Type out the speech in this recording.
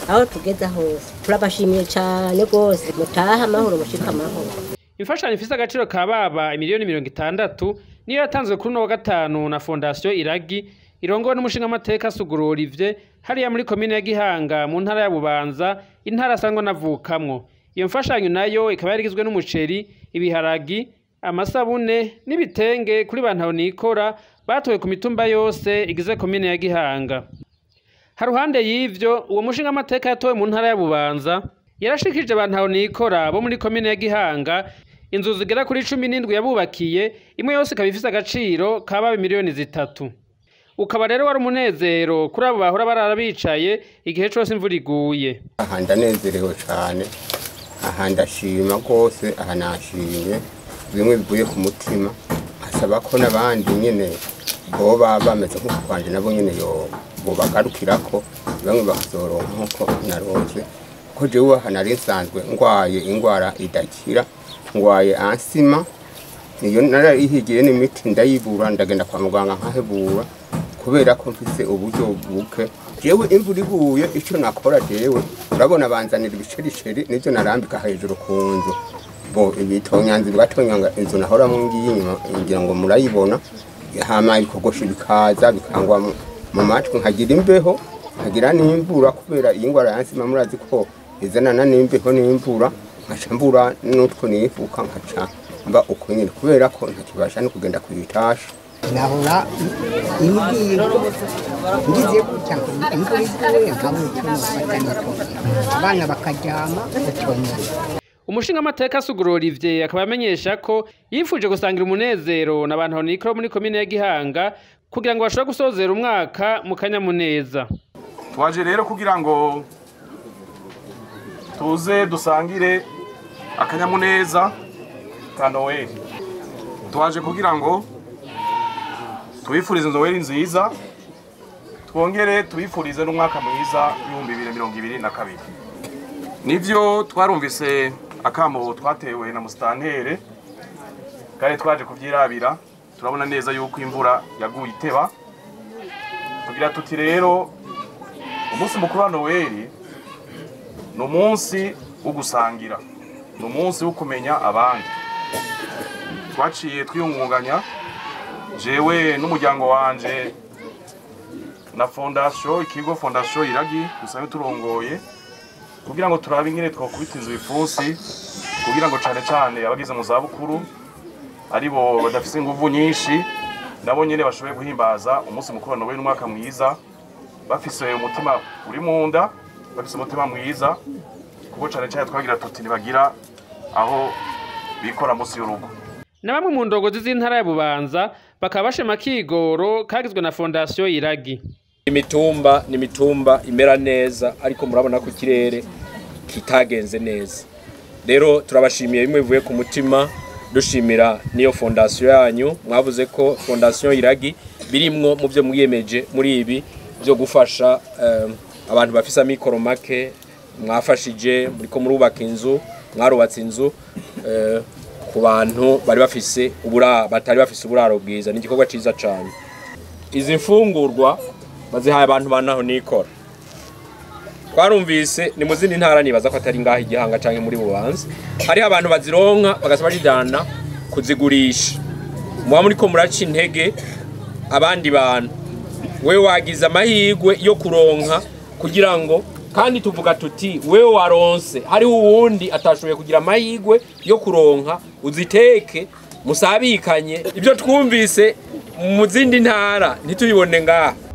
aho tugeze hose turabashimiye cyane rwose mutaha amahoro mushika amahoro imfashanyo ifise agaciro ka baba miliyoni mirongo itandatu niyo yatanzwe kuri uno wa gatanu na fondasiyo iragi irongowe n'umushingamateka suguru olivier hariya muri komine ya gihanga mu ntara ya bubanza intara asanzwe anavukamwo iyo mfashanyo nayo ikaba yarigizwe n'umuceri ibiharagi amasabune n'ibitenge kuri bantu nikora batowe ku mitumba yose igize komine ya gihanga haruhande y'ivyo uwo mushingamateka yatowe mu ntara ya bubanza yarashikije abantu nikora bo muri komine ya gihanga inzu zigera kuri cumi n'indwi yabubakiye imwe yose ikaba ifise agaciro ka baba miliyoni zitatu ukaba rero wari umunezero kuri abo bahora barara bicaye igihe cose imvura iguye aha ndanezerewe cyane aha ndashima rwose aha nashimye bimwe bivuye ku mutima asaba ko n'abandi nyine boba bameze nk'uko kwanje nabo nyine yo bobagarukirako bamwe bakazoronka nk'uko naronse ko jewe aha nari nsanzwe ngwaye ingwara idakira ngwaye ansima niyo narayihigiye n'imiti ndayibura ndagenda kwa muganga nkahebura kubera ko mfise uburyo buke jewe imvura iguye ico nakora jewe urabona banzanira ibicericeri nivyo narambika hejuru ku nzu bo ibitonyanzi bigatonyanga inzu nahoramwo ngiye inyuma ngira ngo murayibona hama ibikogosho bikaza bikangwa mu- mu matwi nkagira imbeho nkagira n'imvura kubera iyi ngwara yansima murazi ko izanana n'imbeho n'imvura nkaca mbura n'utwo nifuka nkaca mba uko nyine kubera ko ntakibasha no kugenda kuyitasha nahora imbwira ngize gutya ngo imvura iguye nkabura icyo nufata n'icyo abana bakaryama utonye umushingamateka suguru olivier akaba amenyesha ko yifuje gusangira umunezero n'abantu nikora muri komine ya gihanga kugira ngo bashobore gusozera umwaka mu kanyamuneza twaje rero kugira ngo tuze dusangire akanyamuneza ka noweli twaje kugira ngo tubifurize noweli nziza twongere tubifurize n'umwaka mwiza w'ibihumbi bibiri na mirongo ibiri na kabiri nivyo twarumvise akamo twatewe na musitantere kare twaje kuvyirabira turabona neza yuko imvura yaguye iteba tugira tuti rero umunsi mukuru wa noweli ni umunsi wo gusangira ni umunsi wo kumenya abandi twaciye twiyungunganya jewe n'umuryango wanje na fondasiyo ikigo fondasiyo iragi dusanzwe turongoye kugira ngo turabe ingene twakubita inzu bipfunsi kugira ngo cane cane abageze mu zabukuru aribo badafise inguvu nyinshi nabo nyene bashoboye guhimbaza umunsi mukuru wa noweli n'umwaka mwiza bafise umutima uri mu nda bafise umutima mwiza kuko cane cane twagira tuti ntibagira aho bikora munsi y'urugo na bamwe mu ndongozi z'intara ya bubanza bakaba bashima kigoro kagizwe na fondasiyo iragi imitumba ni imitumba imera neza ariko murabona ko ikirere kitagenze neza rero turabashimiye bimwe bivuye ku mutima dushimira n'iyo fondasiyo yanyu mwavuze ko fondasiyo iragi birimwo mu byo mwiyemeje muri ibi byo gufasha eh, abantu bafise amikoro make mwafashije muriko murubaka inzu mwarubatse inzu eh, ku bantu bari bafise ubura batari bafise uburaro bwiza ni igikorwa ciza cane izi mfungurwa bazihaye abantu banaho nikora twarumvise ni mu zindi ntara nibaza ko atari ngaho igihanga canke muri bubanza hariho abantu bazironka bagasa bajijana kuzigurisha muba muriko muraca intege abandi bantu wewe wagize amahirwe yo kuronka kugira ngo kandi tuvuga tuti wewe waronse hariho uwundi atashoboye kugira amahirwe yo kuronka uziteke musabikanye ibyo twumvise mu zindi ntara ntitubibone ngaha